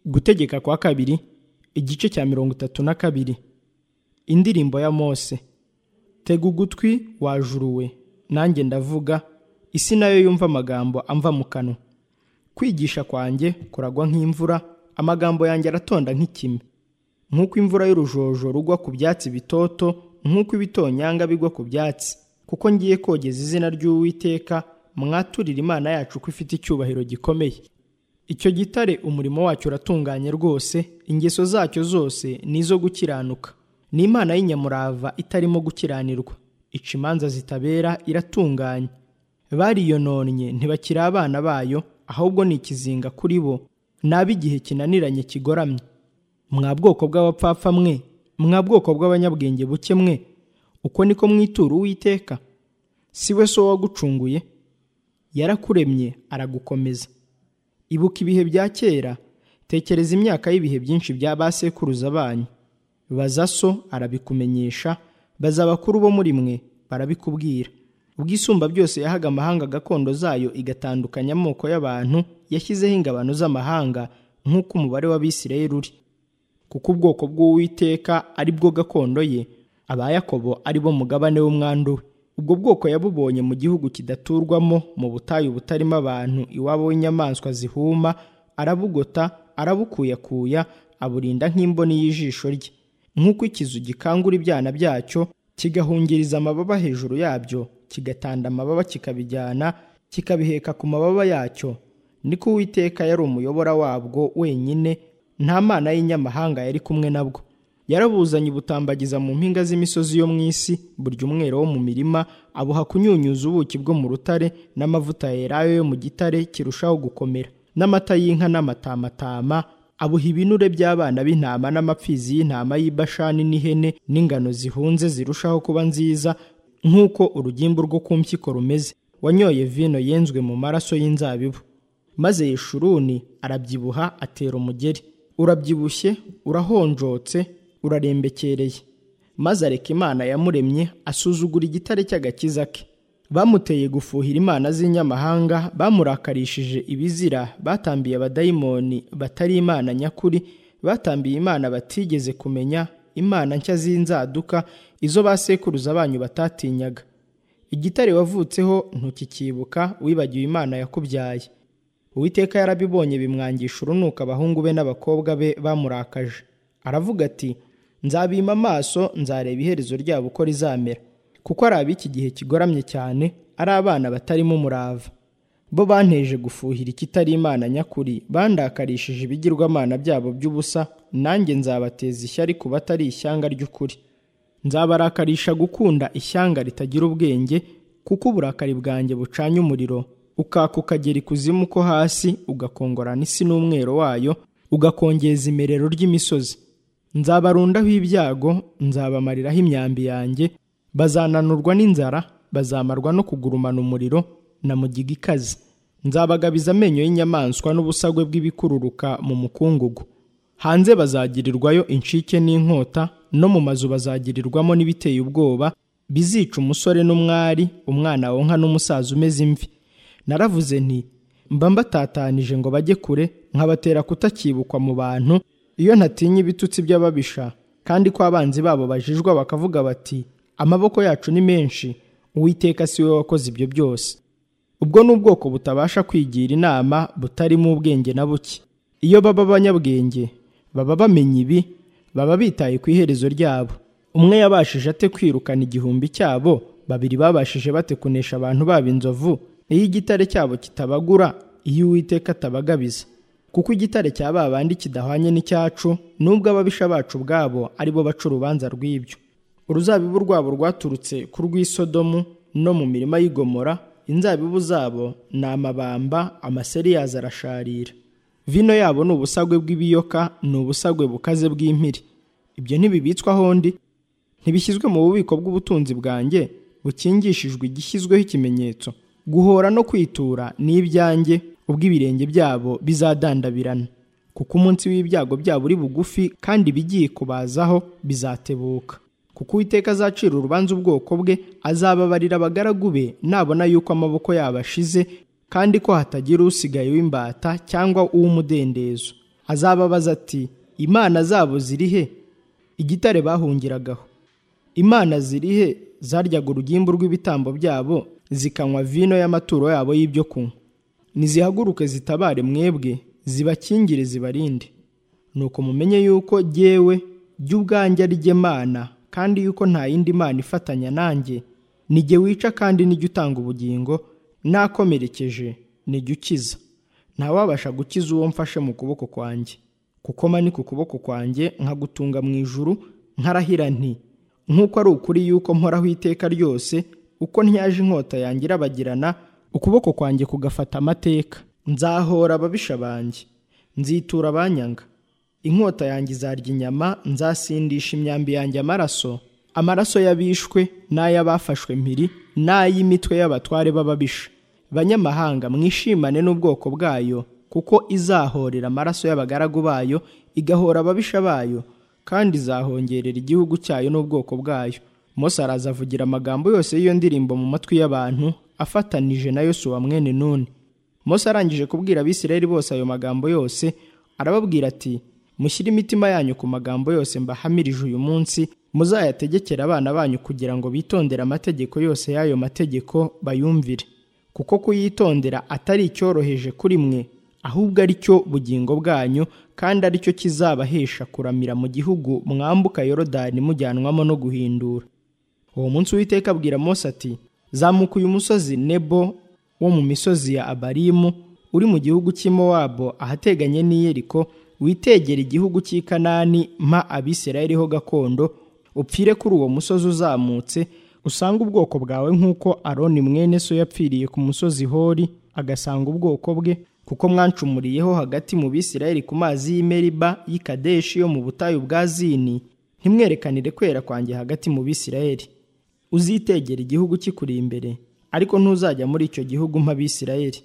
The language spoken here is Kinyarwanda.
gutegeka kwa kabiri igice cya mirongo itatu na kabiri indirimbo ya mose tega ugutwi wajuruwe nanjye ndavuga isi nayo yumva amagambo amva mu kanwa kwigisha kwanjye kuragwa nk'imvura amagambo yanjye aratonda nk'ikime nk'uko imvura y'urujojo rugwa ku byatsi bitoto nk'uko ibitonyanga bigwa ku byatsi kuko ngiye kogeza izina ry'uwiteka mwaturire imana yacu ko ifite icyubahiro gikomeye icyo gitare umurimo wacyo uratunganye rwose ingeso zacyo zose ni izo gukiranuka ni imana y'inyamurava itarimo gukiranirwa ica imanza zitabera iratunganye bariyononnye ntibakiri abana bayo ahubwo ni ikizinga kuri bo ni ab'igihe kinaniranye kigoramye mwa bwoko bw'abapfapfa mwe mwa bwoko bw'abanyabwenge buke mwe uko niko mwitura uwiteka si we so wagucunguye yarakuremye aragukomeza ibuka ibihe bya kera tekereza imyaka y'ibihe byinshi bya ba sekuruza banyu baza so arabikumenyesha baza abakuru bo muri mwe barabikubwira ubwisumba byose yahaga amahanga gakondo zayo igatandukanya amoko y'abantu yashyizeho ingabano z'amahanga nk'uko umubare w'abisirayeli uri kuko ubwoko bw'uwiteka ari bwo gakondo ye abayakobo ari bo mugabane w'umwandu we ubwo bwoko yabubonye mu gihugu kidaturwamo mu butayu butarimo abantu iwabo w'inyamaswa zihuma arabugota arabukuyakuya aburinda nk'imboni y'ijisho rye nk'uko ikizu gikangura ibyana byacyo kigahungiriza amababa hejuru yabyo kigatanda amababa kikabijyana kikabiheka ku mababa yacyo niko uwiteka yari umuyobora wabwo wenyine nta mana y'inyamahanga yari kumwe nabwo yarabuzanye ubutambagiza mu mpinga z'imisozi yo mu isi burya umwero wo mu mirima abuha kunyunyuza ubuki bwo mu rutare n'amavuta yerayo yo mu gitare kirushaho gukomera n'amata y'inka n'amatamatama abuha ibinure by'abana b'intama n'amapfizi y'intama y'ibashani n'ihene n'ingano zihunze zirushaho kuba nziza nk'uko urugimbu rwo ku mpyiko rumeze wanyoye vino yenzwe mu maraso y'inzabibu maze yeshuruni arabyibuha atera umugeri urabyibushye urahonjotse urarembekereye maze areka imana yamuremye asuzugura igitare cy'agakiza ke bamuteye gufuhira imana z'inyamahanga bamurakarishije ibizira batambiye abadayimoni batari imana nyakuri batambiye imana batigeze kumenya imana nshya z'inzaduka izo ba sekuruza banyu batatinyaga igitare wavutseho ntukikibuka wibagiwe imana yakubyaye uwiteka yarabibonye bimwangisha urunuka abahungu be n'abakobwa be bamurakaje aravuga ati nzabima amaso nzareba iherezo ryabo uko rizamera kuko ari ab'iki gihe kigoramye cyane ari abana batarimo umurava bo banteje gufuhira ikitari imana nyakuri bandakarishije ibigirwamana byabo by'ubusa nanjye nzabateza ishyari ku batari ishyanga ry'ukuri nzabarakarisha gukunda ishyanga ritagira ubwenge kuko uburakari bwanjye bucanye umuriro ukaka ukagera ikuzimu ko hasi ugakongorana isi n'umwero wayo ugakongeza imerero ry'imisozi nzabarundaho ibyago nzabamariraho imyambi yanjye bazananurwa n'inzara bazamarwa no kugurumana umuriro na mugiga ikaze nzabagabiza amenyo y'inyamaswa n'ubusagwe bw'ibikururuka mu mukungugu hanze bazagirirwayo incike n'inkota no mu mazu bazagirirwamo n'ibiteye ubwoba bizica umusore n'umwari umwana wonka n'umusaza umeze imvi naravuze nti mba mbatatanije ngo bajye kure nkabatera kutakibukwa mu bantu iyo ntatinya ibitutsi by'ababisha kandi ko abanzi babo bajijwa bakavuga bati amaboko yacu ni menshi uwiteka si we wakoze ibyo byose ubwo ni ubwoko butabasha kwigira inama butarimo ubwenge na buke iyo baba abanyabwenge baba bamenya ibi baba bitaye ku iherezo ryabo umwe yabashije ate kwirukana igihumbi cyabo babiri babashije bate kunesha abantu baba inzovu iyo igitare cyabo kitabagura iyo uwiteka atabagabiza kuko igitare cya ba bandi kidahwanye n'icyacu n'ubwo ababisha bacu ubwabo ari bo baca urubanza rw'ibyo uruzabibu rwabo rwaturutse ku rw'isodomu no mu mirima y'igomora inzabibu zabo ni amabamba amaseri yazo arasharira vino yabo ni ubusagwe bw'ibiyoka ni ubusagwe bukaze bw'impiri ibyo ntibibitswaho ndi ntibishyizwe mu bubiko bw'ubutunzi bwanjye bukingishijwe igishyizweho ikimenyetso guhora no kwitura ni ibyanjye ubwo ibirenge byabo bizadandabirana kuko umunsi w'ibyago byabo uri bugufi kandi ibigiye kubazaho bizatebuka kuko uwiteka azacira urubanza ubwoko bwe azababarira abagaragu be nabona yuko amaboko yabo ashize kandi ko hatagira usigaye w'imbata cyangwa uw'umudendezo azababaza ati imana zabo ziri he igitare bahungiragaho imana ziri he zaryaga urugimbu rw'ibitambo byabo zikanywa vino y'amaturo yabo y'ibyo kunywa nizihaguruke zitabare mwebwe zibakingire zibarinde nuko mumenye yuko jyewe jya ubwanjye ari jye mana kandi yuko nta yindi mana ifatanya nanjye ni jye wica kandi nijya utanga ubugingo nakomerekeje nijya ukiza ntawabasha gukiza uwo mfashe mu kuboko kwanjye kuko manika ukuboko kwanjye nkagutunga mu ijuru nkarahira nti nk'uko ari ukuri yuko mporaho iteka ryose uko ntyaje inkota yanjye irabagirana ukuboko kwanjye kugafata amateka nzahora ababisha banjye nzitura abanyanga inkota yanjye izarya inyama nzasindisha imyambi yanjye amaraso amaraso y'abishwe n'ay'abafashwe mpiri n'ay'imitwe y'abatware b'ababisha banyamahanga mwishimane n'ubwoko bwayo kuko izahorera amaraso y'abagaragu bayo igahora ababisha bayo kandi izahongerera igihugu cyayo n'ubwoko bwayo Mose araza avugira amagambo yose y'iyo ndirimbo mu matwi y'abantu afatanije na Yosuwa mwene Nuni Mose arangije kubwira abisirayeli bose ayo magambo yose arababwira ati mushyire imitima yanyu ku magambo yose mbahamirije uyu munsi muzayategekere abana banyu kugira ngo bitondere amategeko yose y'ayo mategeko bayumvire kuko kuyitondera atari icyoroheje kuri mwe ahubwo ari cyo bugingo bwanyu kandi ari cyo kizabahesha kuramira mu gihugu mwambuka yorodani mujyanwamo no guhindura uwo munsi w'iteka abwira mose ati zamuka uyu musozi nebo wo mu misozi ya abarimu uri mu gihugu cy'i mowabu ahateganye n'iyeriko witegera igihugu cy'i kanani mpa abisirayeli ho gakondo upfire kuri uwo musozi uzamutse usanga ubwoko bwawe nk'uko aroni mwene so yapfiriye ku musozi hori agasanga ubwoko bwe kuko mwancumuriyeho hagati mu bisirayeli ku mazi y'imeriba y'i kadeshi yo mu butayu bwa zini ntimwerekanire kwera kwanjye hagati mu bisirayeli uzitegera igihugu kikuri imbere ariko ntuzajya muri icyo gihugu mp'abisirayeli